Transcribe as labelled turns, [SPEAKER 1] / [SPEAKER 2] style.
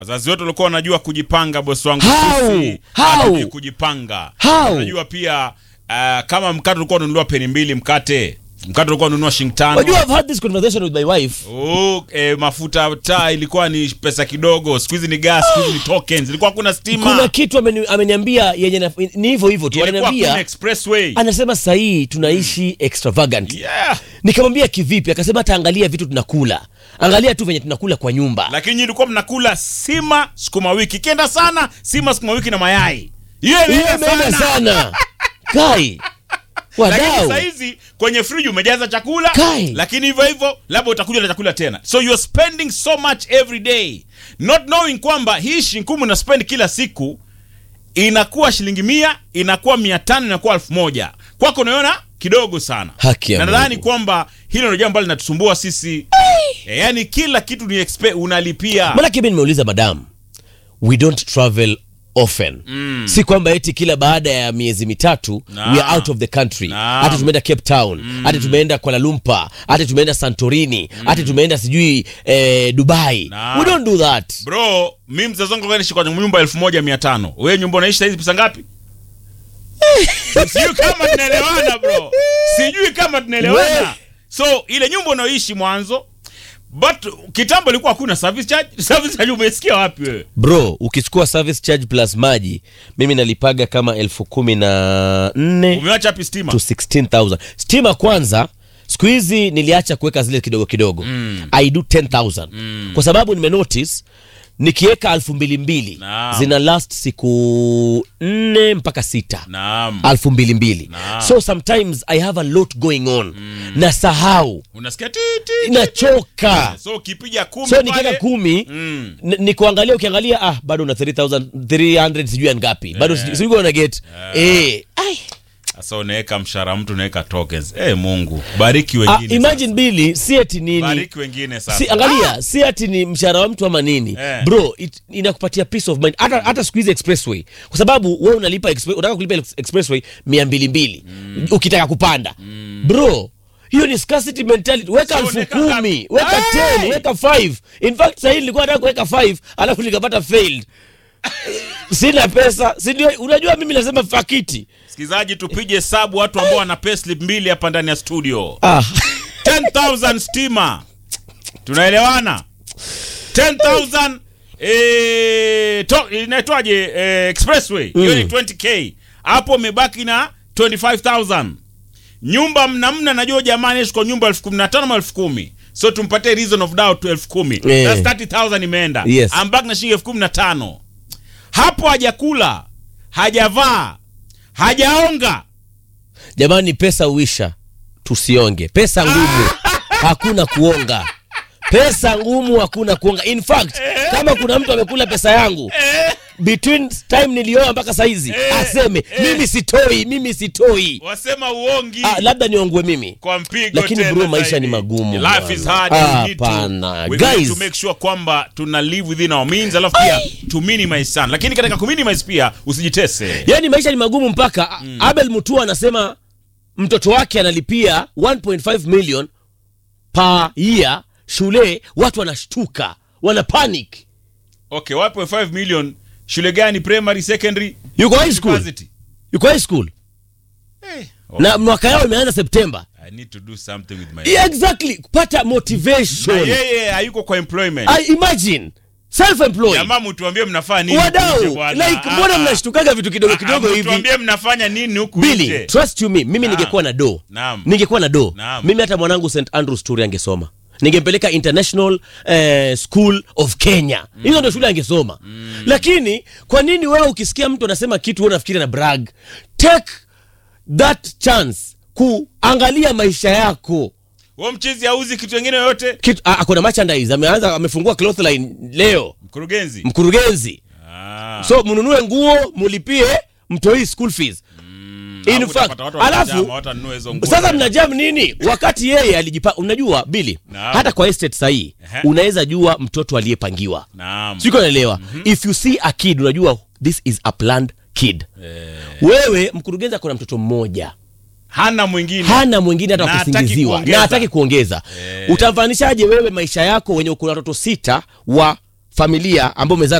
[SPEAKER 1] wazazi wetu walikuwa wanajua kujipanga bosi wangu
[SPEAKER 2] How?
[SPEAKER 1] sisi
[SPEAKER 2] How?
[SPEAKER 1] hatujui kujipanga
[SPEAKER 2] How?
[SPEAKER 1] unajua pia uh, kama mkate ulikuwa ununua peni mbili mkate mkate ulikuwa ununua shilingi tano
[SPEAKER 2] Wajua, I've had this conversation with my wife.
[SPEAKER 1] Oh, eh, mafuta taa ilikuwa ni pesa kidogo siku hizi ni gas siku hizi ni tokens ilikuwa hakuna stima
[SPEAKER 2] Kuna kitu ameni, ameniambia yenye na- ni hivyo hivyo tu,
[SPEAKER 1] ilikuwa hakuna
[SPEAKER 2] ananiambia
[SPEAKER 1] expressway
[SPEAKER 2] anasema sahii tunaishi extravagant.
[SPEAKER 1] yeah.
[SPEAKER 2] Nikamwambia kivipi? Akasema hata angalia vitu tunakula, angalia tu venye tunakula kwa nyumba.
[SPEAKER 1] lakini nyinyi ilikuwa mnakula sima sukuma wiki ikienda sana sima sukuma wiki na mayai hiyo
[SPEAKER 2] Hiyo
[SPEAKER 1] imeenda
[SPEAKER 2] imeenda
[SPEAKER 1] sana
[SPEAKER 2] sana kai
[SPEAKER 1] lakini
[SPEAKER 2] wadau
[SPEAKER 1] sahizi kwenye friji umejaza chakula
[SPEAKER 2] Kai.
[SPEAKER 1] lakini hivyo hivyo labda utakuja na chakula tena so you're spending so much every day not knowing kwamba hii shinkumu na spend kila siku inakuwa shilingi mia inakuwa mia tano inakuwa elfu moja kwako unaiona kidogo sana
[SPEAKER 2] Haki ya
[SPEAKER 1] na nadhani
[SPEAKER 2] Mungu.
[SPEAKER 1] kwamba hilo ndio jambo ambalo linatusumbua sisi e, yani kila kitu ni expe, unalipia
[SPEAKER 2] Manake mi nimeuliza madam, we don't travel often mm. si kwamba eti kila baada ya miezi mitatu
[SPEAKER 1] Na.
[SPEAKER 2] we are out of the country
[SPEAKER 1] Naam.
[SPEAKER 2] hata tumeenda cape town hata tumeenda kuala lumpur hata tumeenda santorini hata tumeenda sijui eh, dubai
[SPEAKER 1] Naam.
[SPEAKER 2] we don't do that
[SPEAKER 1] bro mi mzazi wangu naishi kwa nyumba elfu moja mia tano wewe nyumba unaishi sahizi pesa ngapi sijui kama tunaelewana bro sijui kama
[SPEAKER 2] We.
[SPEAKER 1] tunaelewana so ile nyumba unaoishi mwanzo but kitambo ilikuwa hakuna service charge service charge umesikia wapi wewe
[SPEAKER 2] bro ukichukua service charge plus maji mimi nalipaga kama elfu kumi na nne
[SPEAKER 1] umewacha wapi stima
[SPEAKER 2] to 16000 stima kwanza siku hizi niliacha kuweka zile kidogo kidogo mm. i do 10000 mm. kwa sababu nimenotice nikiweka elfu mbili mbili
[SPEAKER 1] Naam.
[SPEAKER 2] zina last siku nne mpaka sita
[SPEAKER 1] naam
[SPEAKER 2] elfu mbili mbili
[SPEAKER 1] Naam.
[SPEAKER 2] so sometimes i have a lot going on mm. na sahau
[SPEAKER 1] unasikia ti, ti, ti.
[SPEAKER 2] nachoka
[SPEAKER 1] so ukipiga kumi
[SPEAKER 2] so
[SPEAKER 1] pale,
[SPEAKER 2] nikiweka kumi
[SPEAKER 1] Mm.
[SPEAKER 2] n- ni kuangalia ukiangalia ah bado una 3300 sijui ya ngapi bado
[SPEAKER 1] Eh.
[SPEAKER 2] yeah. sijui una get eh ai
[SPEAKER 1] sasa unaweka mshahara mtu unaweka tokens eh mungu bariki
[SPEAKER 2] ah,
[SPEAKER 1] wengine
[SPEAKER 2] imagine bili si eti
[SPEAKER 1] sasa.
[SPEAKER 2] nini
[SPEAKER 1] bariki wengine sasa
[SPEAKER 2] si angalia si ati ni mshahara wa mtu ama nini
[SPEAKER 1] Eh.
[SPEAKER 2] bro it, inakupatia peace of mind hata hata siku hizi expressway kwa sababu wewe unalipa express, unataka kulipa ex- expressway mia mbili mbili ukitaka kupanda bro hiyo ni scarcity mentality weka
[SPEAKER 1] So,
[SPEAKER 2] elfu
[SPEAKER 1] weka
[SPEAKER 2] kumi
[SPEAKER 1] ngapi?
[SPEAKER 2] weka
[SPEAKER 1] Hey!
[SPEAKER 2] 10 weka 5 in fact sahii nilikuwa nataka kuweka 5 alafu nikapata failed sina pesa si ndio unajua mimi nasema fakiti
[SPEAKER 1] Sikizaji, tupige hesabu watu ambao wana payslip mbili hapa ndani ya studio.
[SPEAKER 2] ah
[SPEAKER 1] 10,000 stima, tunaelewana? 10,000 eh, to- inaitwaje eh, expressway hiyo ni 20k, hapo umebaki na 25,000. Nyumba mnamna, najua jamani, ishi kwa nyumba elfu kumi na tano ama elfu kumi so tumpatie reason of doubt to elfu kumi
[SPEAKER 2] Eh.
[SPEAKER 1] That's 30,000 imeenda
[SPEAKER 2] Yes.
[SPEAKER 1] ambaki na shilingi elfu kumi na tano hapo hajakula hajavaa hajaonga
[SPEAKER 2] jamani pesa uisha tusionge pesa ngumu hakuna kuonga pesa ngumu hakuna kuonga in fact kama kuna mtu amekula pesa yangu between time nilioa mpaka saizi aseme mimi sitoi mimi sitoi
[SPEAKER 1] wasema uongi
[SPEAKER 2] ah, labda niongwe mimi
[SPEAKER 1] kwa mpigo
[SPEAKER 2] Lakini
[SPEAKER 1] tena
[SPEAKER 2] bro, maisha
[SPEAKER 1] zaidi.
[SPEAKER 2] ni magumu,
[SPEAKER 1] life is
[SPEAKER 2] bwana.
[SPEAKER 1] hard
[SPEAKER 2] Ah,
[SPEAKER 1] we need to,
[SPEAKER 2] hapana.
[SPEAKER 1] we need
[SPEAKER 2] Guys.
[SPEAKER 1] to make sure kwamba tuna live within our means alafu pia to minimize sana lakini katika ku minimize pia usijitese
[SPEAKER 2] yaani maisha ni magumu mpaka abel mutua anasema mtoto wake analipia 1.5 million per year shule watu wanashtuka wana panic
[SPEAKER 1] okay 1.5 million shule gani primary secondary
[SPEAKER 2] yuko high school
[SPEAKER 1] university
[SPEAKER 2] yuko high school
[SPEAKER 1] hey,
[SPEAKER 2] na mwaka yao imeanza septemba
[SPEAKER 1] i need to do something with my
[SPEAKER 2] yeah, exactly kupata
[SPEAKER 1] na
[SPEAKER 2] motivation
[SPEAKER 1] yeye hayuko kwa employment
[SPEAKER 2] I imagine self employed
[SPEAKER 1] jamaa mtuambie mnafanya nini
[SPEAKER 2] wadau
[SPEAKER 1] huku nje bwana.
[SPEAKER 2] like
[SPEAKER 1] Ah,
[SPEAKER 2] mbona
[SPEAKER 1] ah.
[SPEAKER 2] mnashtukaga vitu kidogo
[SPEAKER 1] Ah,
[SPEAKER 2] kidogo hivi
[SPEAKER 1] mtuambie mnafanya nini huku
[SPEAKER 2] Billy,
[SPEAKER 1] nje
[SPEAKER 2] trust you me mimi
[SPEAKER 1] Naam.
[SPEAKER 2] ningekuwa na do
[SPEAKER 1] Naam.
[SPEAKER 2] ningekuwa na do
[SPEAKER 1] Naam.
[SPEAKER 2] mimi hata mwanangu st andrews tour angesoma ningempeleka international eh, school of kenya hizo ndio shule angesoma lakini kwa nini wewe ukisikia mtu anasema kitu wewe unafikiri na brag take that chance kuangalia maisha yako
[SPEAKER 1] huo mchizi auzi kitu wengine yoyote
[SPEAKER 2] kitu a- ako na merchandise ameanza amefungua cloth line leo
[SPEAKER 1] mkurugenzi
[SPEAKER 2] mkurugenzi
[SPEAKER 1] Ah.
[SPEAKER 2] so mnunue nguo mulipie mtoi school fees in
[SPEAKER 1] Alafu
[SPEAKER 2] fact
[SPEAKER 1] utapata watu watajama,
[SPEAKER 2] alafu
[SPEAKER 1] watanunua hizo nguo.
[SPEAKER 2] sasa mnajam nini wakati yeye alijipa unajua bili
[SPEAKER 1] Naam.
[SPEAKER 2] hata kwa estate sahii
[SPEAKER 1] Ehe.
[SPEAKER 2] unaweza jua mtoto aliyepangiwa
[SPEAKER 1] Naam.
[SPEAKER 2] siko naelewa if you see a kid unajua this is a planned kid wewe mkurugenzi akona mtoto mmoja
[SPEAKER 1] hana mwingine
[SPEAKER 2] hana mwingine hata
[SPEAKER 1] Na hataki
[SPEAKER 2] wakusingiziwa
[SPEAKER 1] kuongeza.
[SPEAKER 2] na hataki kuongeza utamfanishaje wewe maisha yako wenye kuna watoto sita wa familia ambao umezaa